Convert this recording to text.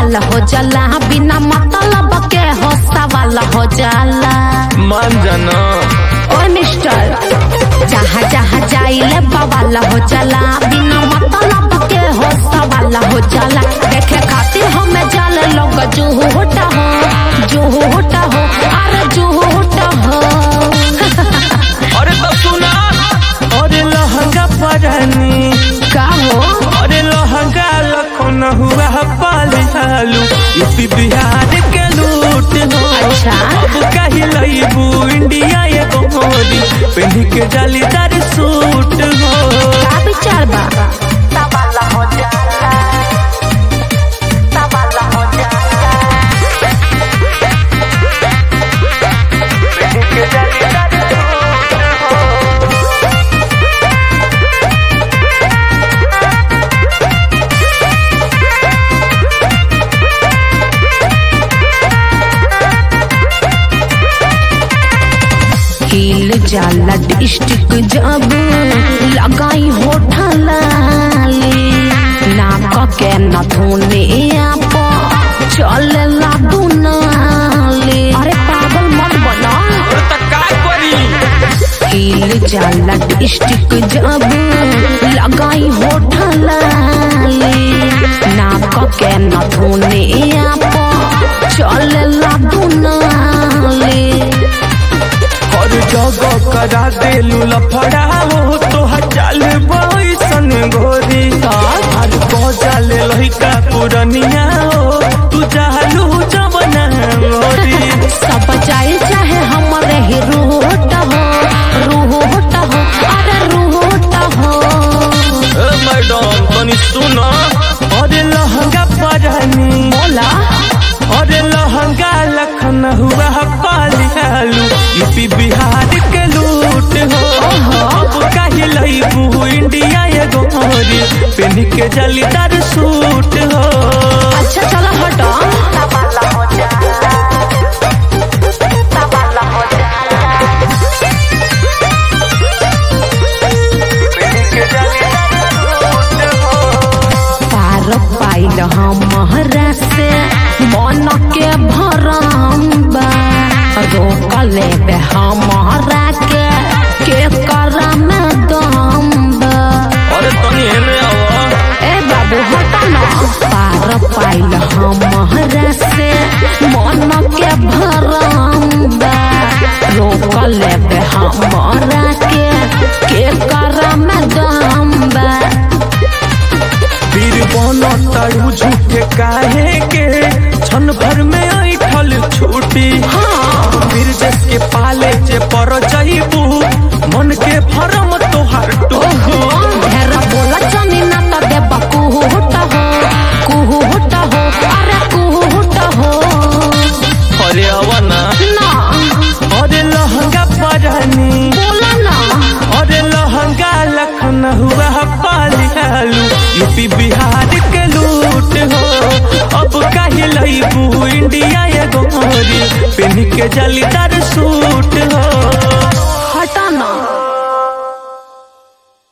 बवाल हो जाला बिना मतलब के हो सवाल हो जाला मान जाना ओ मिस्टर जहाँ जहाँ जाइले बवाल हो जाला बिना मतलब के हो सवाल हो जाला देखे खातिर हमें जाले लोग जुहूटा हो जुहूटा हो अरे जुहूटा हो अरे तब सुना अरे लहंगा परानी का हो अरे लहंगा लखन हुआ पालू यूपी बिहार के लूट हो अच्छा। अब कही लईबू इंडिया ये गोरी पहन के जालीदार सूट हो का विचार बा हिल जाला डिस्ट्रिक्ट जब लगाई होठा लाली नाक के नथुने आप चले ला दुनाली अरे पागल मत बना अरे तक का करी हिल जाला डिस्ट्रिक्ट जब लगाई होठा लाली नाक के नथुने आप चले ला दुनाली हर जगह करा देलू लफड़ा हो तो चाल बैसन घोरी हर जाले लहिका पुरनिया हो तू चालू जवना मोरी सब चाहे चाहे हमरे ही रूट हो रूट हो अरे रूट हो ए मैडम तनी सुन अरे लहंगा परानी बोला अरे लहंगा लखन हुआ पालियालू यूपी बिहार के लूट हो अब कही लईबू इंडिया ये गोरी पहन के जालीदार सूट हो अच्छा चलो हटो पार पाइल हमारा से मन के भरम बा रोक लेबे हमारा के के करा में दम बा अरे तनी एने आवा ए बाबू हटा ना पार पाइल हमारा से मन के भरम बा रोक लेबे हमारा के के करा में दम बा फिर बनो तारू झूठे काहे के क्षण भर में ऐठल छूटी फिर जसके पाले जे पर जाइबू मन के भरम तोहार टूटी ढेर बोला चनी ना तो देब कुहुट हो कुहुट हो अरे कुहुट हो अरे अवना ना अरे लहंगा परानी बोला ना अरे लहंगा लखन हुआ पालियालू यूपी बिहार के लूट हो अब कही लईबू इंडिया ये गोरी पहन के जालीदार सूट हो हटा ना